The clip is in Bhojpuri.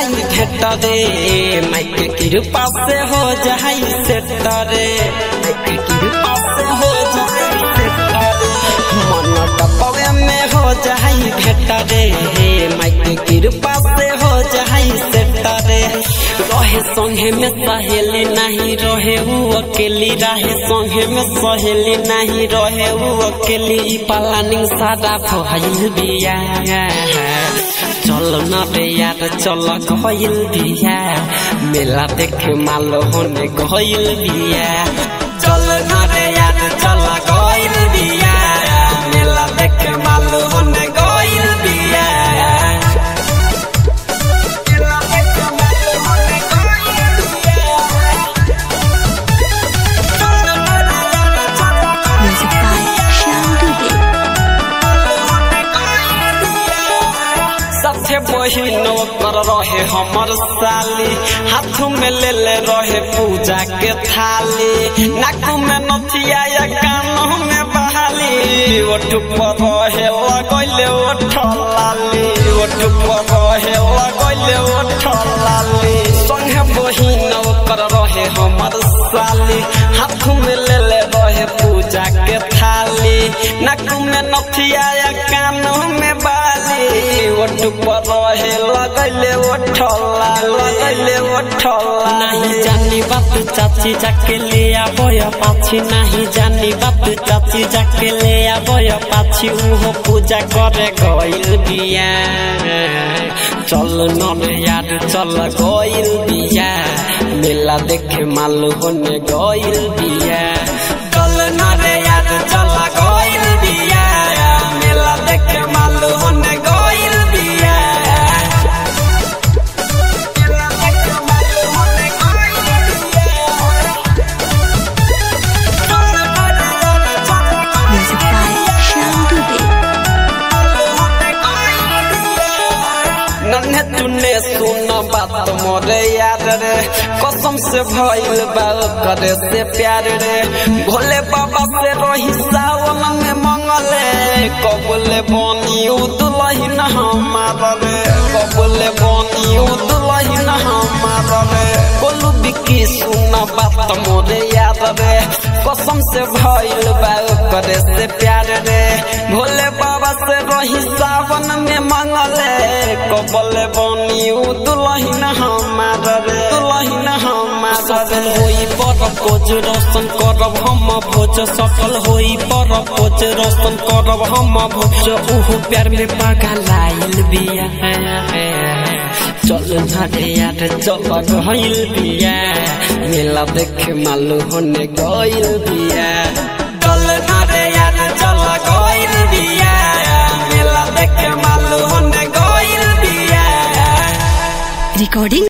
जाई भेट रे माइक कृपा से हो जाई सेट रे माइक कृपा से हो जाई सेट रे मन टपवे में हो जाई भेट रे माइक कृपा से हो जाई सेट रे रहे संगे में सहेली नहीं रहे वो अकेली रहे संगे में सहेली नहीं रहे वो अकेली प्लानिंग सारा भइल बिया चल न रे यार चल गइल बिया मेला देखे माल होने गइल बिया चल न रे यार चल गइल बिया मेला देखे माल होने गइल बिया मेला देखे माल होने गइल बिया। चल न रे यार, चल Music by Shyam Dubey. सबसे बहिन कर रहे हमर साली हाथ में ले ले रहे पूजा के थाली नाक में नथिया या कान में बहाली ओठ पर रहे लगैले ओठ लाली ओठ पर रहे लगैले ओठ लाली संगे बहिन कर रहे हमर साली हाथ में ले ले रहे पूजा के थाली नाक में नथिया या कान में बाली ओठ पर रहे लगैले ओठला लगैले ओठला नहीं जानी बात चाची जाके ले आबय पाछी नहीं जानी बात चाची जाके ले आबय पाछी उहो पूजा करे गइल बिया चल न रे यार चल गइल बिया मेला देखे मालू होने गइल बिया चल न रे यार चल गइल बिया मेला देखे मालू होने गइल बिया मेला देखे मालू होने गइल बिया चल न रे यार चल Music by Shyam Dubey. नन्हे तूने सुन बात मोरे यार रे कसम से भइल बा करे से प्यार रे भोले बाबा से रही सावन में मंगले कबले बनी उदलही न हमार रे कबले बनी उदलही न हमार रे बोलू बिकी सुन बात मोरे यार रे कसम से भइल बा करे से प्यार रे भोले बाबा से रही सावन में मंगले कबले बनी उ दुलहिन हमार रे दुलहिन हमार सफल होई पर खोज रोशन करब हम भोज सफल होई पर खोज रोशन करब हम भोज उहु प्यार में पगलाइल बिया चल झाड़े यार चल गइल बिया मेला देखे मालू होने गइल बिया चल झाड़े यार चल गइल बिया मेला देखे मालू होने गइल बिया Recording